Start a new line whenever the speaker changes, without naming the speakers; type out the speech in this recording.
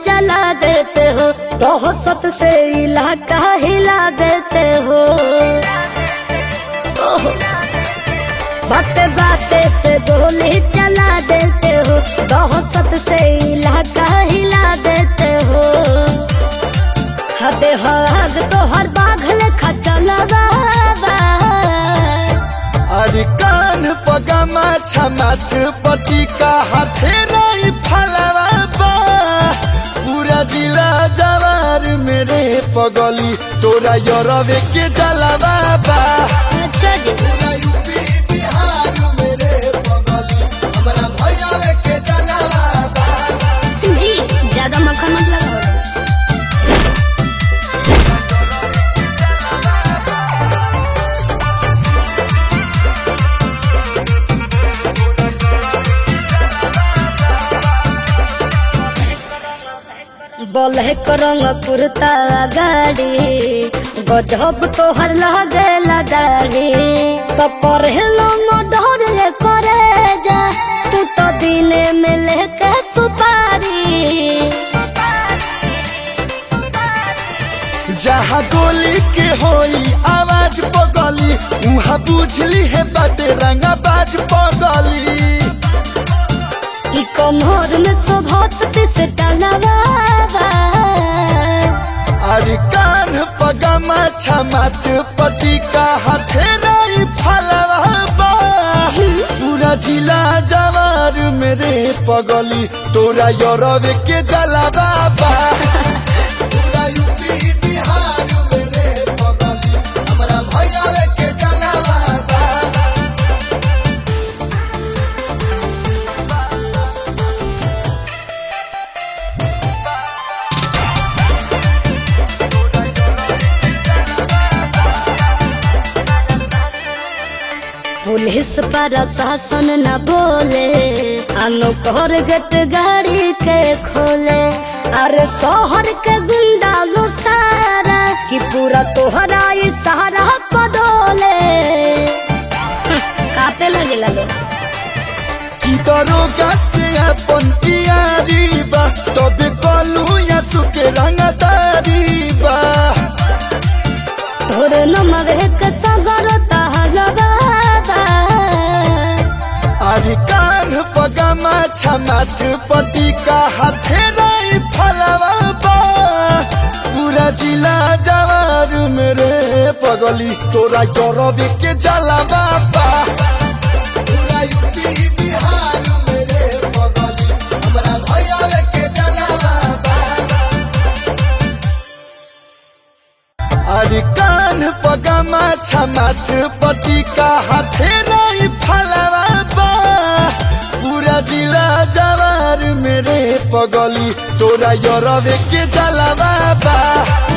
चला देते हो दहशत से इलाका हिला देते हो ओहो बाते बाते पे गोली चला देते हो दहशत से इलाका हिला देते हो हदे हद तो हर बाघ लेखा चलवा
अरे कान पगमा छमाथ पटिका हाथे नहीं फलवा बा पूरा जिला जवार मेरे पगली तोरा यरवे के जलवा बा
अच्छा जी
पूरा यूपी बिहार मेरे पगली हमरा भैयावे के जलवा बा
जी ज्यादा मक्खन मत लगाओ बोले करंग कुर्ता गाड़ी गजब तोहर लागेला दाढ़ी तो पढ़ेलो डर ले करे जा तू तो दिने में लेके सुपारी
जहाँ गोली के होई आवाज पगली उहाँ बुझली है बाटे रंगा बाज पगली
ई कमर में शोभत से टलवावा
अरे कान पगमा छमाथ पटिका हाथे नहीं फलवा बा पूरा जिला जवार मेरे पगली तोरा यरवे के जलवा बा पूरा यूपी बिहार मेरे पगली हमरा भैयावे के जलवा बा
पुलिस पर शासन न बोले अनुकर गट गाड़ी के खोले अरे शहर के गुंडा लो सारा कि पूरा तोहरा ई सहारा पडोले कापे लगे लगे
की दरोगा से अपन यारी बा तबे कलू या सुके रंगदारी बा
तोरे नमर के सगर तहलवा
अरे कान पगमा छमाथ पटिका हाथे नहीं फलवा बा पूरा जिला जवार मेरे पगली तोरा गौरव के जलवा बा पूरा यूपी बिहार मेरे पगली हमरा भैयावे के जलवा बा अरे कान पगमा छमाथ पटिका हाथे नहीं फलवा बा पूरा जिला जवार मेरे पगली तोरा यरवे के जलवा बा